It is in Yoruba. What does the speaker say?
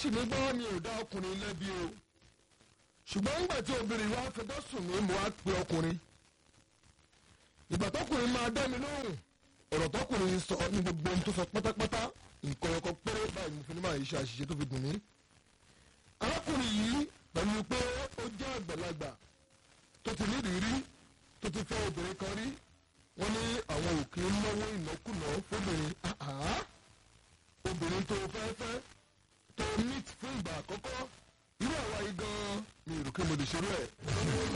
sì ní gbọ́ mi ò dá ọkùnrin lẹ́bi o ṣùgbọ́n nígbà tí obìnrin wa fẹjọ́ sùn mí mo wá pe ọkùnrin ìgbà tọkùnrin máa dá mi lóhùn ọ̀rọ̀ tọkùnrin sọ ní gbogbo ohun tó sọ pátápátá nǹkan ọkọ péré báyìí mo fi ní máa ṣe àṣìṣe tó fi dùn mí. arákùnrin yìí pẹ̀lú pé ó jẹ́ àgbàlagbà tó ti nídìí tó ti fẹ́ obìnrin kan rí wọ́n ní àwọn òkè náwó ìnákùná fóbìnrin obìnrin tó fẹ́ fẹ́ tó meet fún ìgbà àkọ́kọ́ irú àwa yìí gan-an mi ò rò pé mo lè ṣerú ẹ̀.